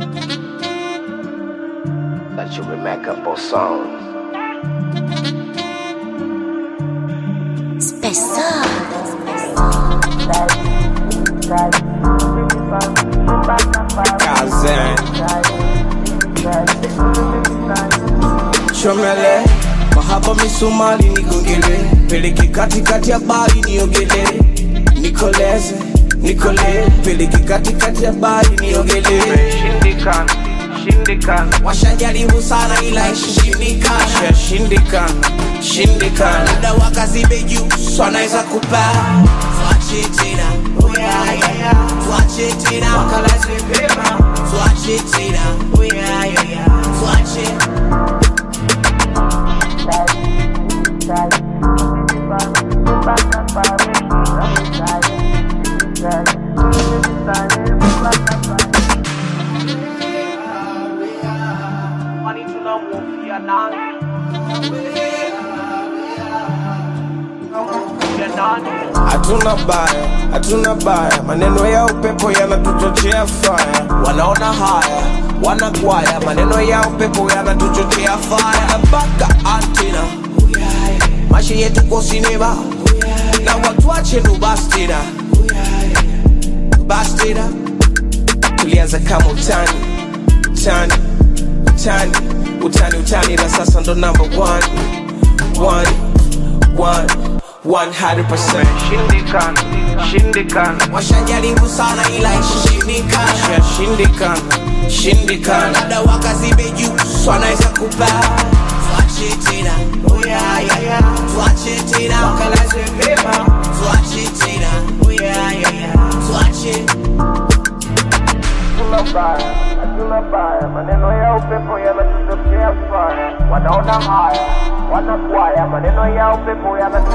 That you would make up a song. Kazan Chomele Mahaba misumali nigongele Peleke katikati ya bari niogele Nikoleze Nikole Peleke katikati ya bari niogele Shindikana, shindikana, Washajaribu sana ila ishindikana Shindikana Shindikana Muda wakazibe juu So anaweza kupaa Tuache tena Oh yeah yeah yeah Tuache tena Wakalaze pema Tuache tena Oh yeah yeah yeah Tuache kwani tunamhofia nani? Tunamhofia nani? Hatuna baya, hatuna baya, maneno ya upepo yanatuchochea faya. Wanaona haya, wanakwaya, maneno ya upepo yanatuchochea faya. Mpaka antina, maisha yetu kwa sinema, na watu wache ndo basi tena, basi tena. Tulianza kama utani, utani, utani, utani, utani, na sasa ndo number one, one, one, 100%. Shindikana, shindikana, washajaribu sana ila ishindikana shindikana shindikana labda wakazibe juu so anaweza kupaa tuache tena oh yeah, yeah, yeah. tuache tena wakalaze pema tuache tena oh yeah, yeah, yeah. tuache hatuna baya, hatuna baya, maneno ya upepo yanatuchochea faya. Wanaona haya, wanakwaya, maneno ya upepo yanatuchochea